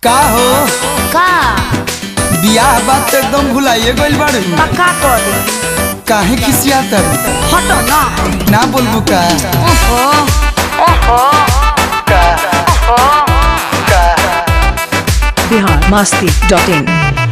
का हो का बियाह बात तो एकदम भुलाइए गइल बाड़ू पक्का कर दे काहे खिसियात हटो ना ना बोलबू का ओहो ओहो बिहार मस्ती डॉट इन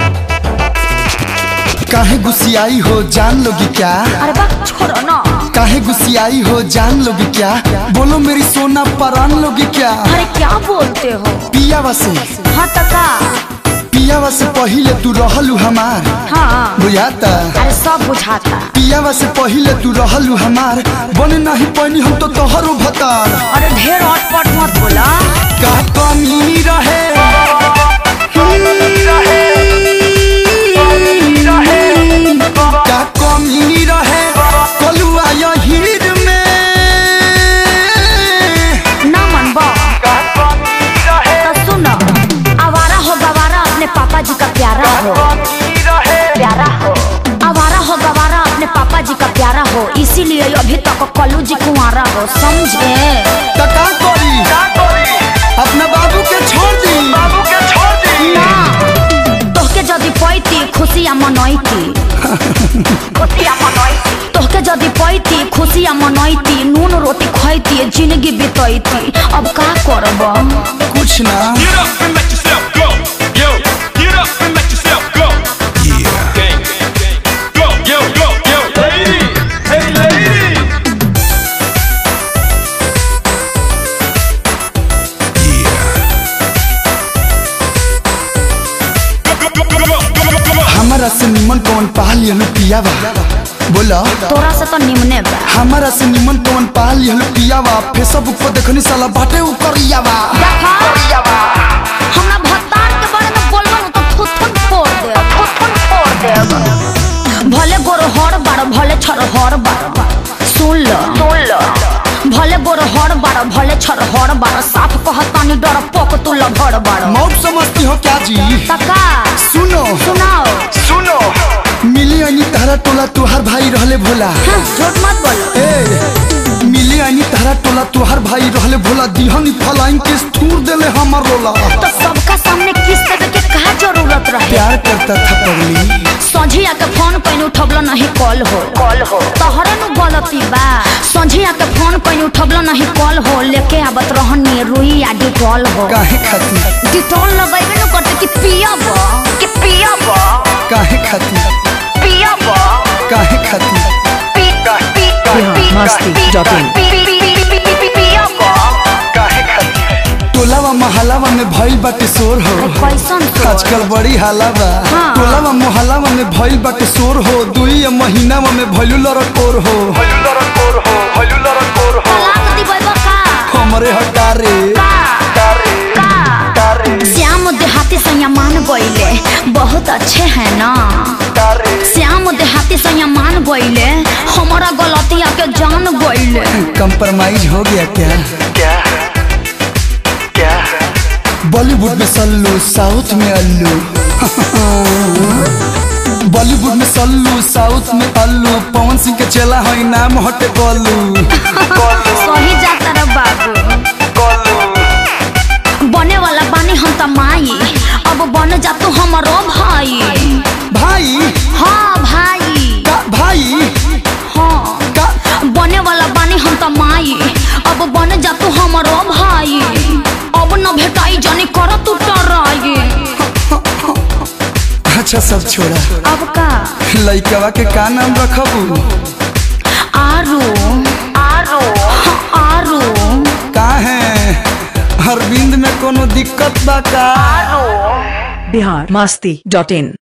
काहे गुस्सियाई हो जान लोगी क्या अरे बा छोड़ो ना काहे गुस्सियाई हो जान लोगी क्या बोलो मेरी सोना परान लोगी क्या अरे क्या बोलते हो पियावा से हाँ तो का पियावा से पहिले तू रहलू हमार हाँ बुझाता अरे सब बुझाता पियावा से पहिले तू रहलू हमार बने नहीं पैनी हम तो तोहरो भतार अरे ढेर अटपट मत बोला का कमी रहे का कमी रहे कलुआ हीर में ना मन बा तो सुनो आवारा हो गवारा अपने पापा जी का प्यारा हो प्यारा हो आवारा हो गवारा अपने पापा जी का प्यारा हो इसीलिए अभी तक कलू जी कुंवारा हो समझे तो का करी अपना बाबू के छोड़ दी ना तोहके जदि पैती खुशिया मनैती खुशिया मनैती तोहके जदि पैती खुशिया मनैती नून रोटी खैती जिंदगी बितैती अब का करब कुछ ना Get up and let yourself go. Yo, get up and let yourself go. Yeah. Gang, gang, gang. Go, yo, go, yo. Lady, hey lady. Yeah. Go, go, go, go, go, go, go, go. हमारा से निमन कौन पा लियलू पियावा बोला तोरा से तो निमने बा हमारा से निमन कौन पा लियलू पियावा फेसबुक पर देखनी साला बाटे उ करियावा देखा हमरा भत्तार के बारे में बोलबो न तो थुथुन फोड़ दे थुथुन फोड़ दे भले गोर हर बार भले छर हर बार सुन ल सुन ल भले गोर हर बार भले छर हर बार साफ कहतानी डर पोक तू लभड़ बार मौत समझती हो क्या जी तका सुनो सुनाओ मिली अनी तारा टोला तुहार भाई रहले भोला हाँ, झूठ मत बोलो ए मिली अनी तारा टोला तुहार भाई रहले भोला दिहनी फलाइन के थूर देले हमर रोला तो सबका सामने किस देवे के का जरूरत रहे प्यार करता था पगली संझिया के फोन पैन उठबलो नहीं कॉल हो कॉल हो तोहरे नु गलती बा संझिया के फोन पैन उठबलो नहीं कॉल हो लेके आवत रहनी रुई आ डिटॉल हो काहे खाती डिटॉल लगैबे नु करते कि पियब कि पियब काहे खाती पियब काहे खाती पी पी बिहार मस्ती डॉट इन पियब काहे खाती टोलावा महलावा में भइल बाटे शोर हो कैसन तो आजकल बड़ी हालावा हाँ। टोलावा मोहल्लावा में भइल बाटे शोर हो दुई महीनावा में भइलू लड़कोर हो तलाक दिबै बका हमरे हटारे श्याम देहाती संयमान गईले बहुत अच्छे हैं ना श्याम देहाती संयमान गईले हमारा गलतिया के जान गईले कंप्रोमाइज हो गया क्या बॉलीवुड में सल्लू साउथ में अल्लू बॉलीवुड में सल्लू साउथ में अल्लू पवन सिंह के चेला है नाम हटे गोलू सही जाता रे बाबू बने वाला बानी हम त माई अब बन जा तू हमारो भाई भाई हाँ भाई का भाई हाँ का बने वाला बानी हम त माई अब बन जा तू हमारो भाई अब न भेटाई जानी कर तू टराई अच्छा सब छोड़ा अब का लइकवा के का नाम रखबू आरू आरू आरू का है अरविंद में कोनो दिक्कत बा का बिहार मस्ती डॉट इन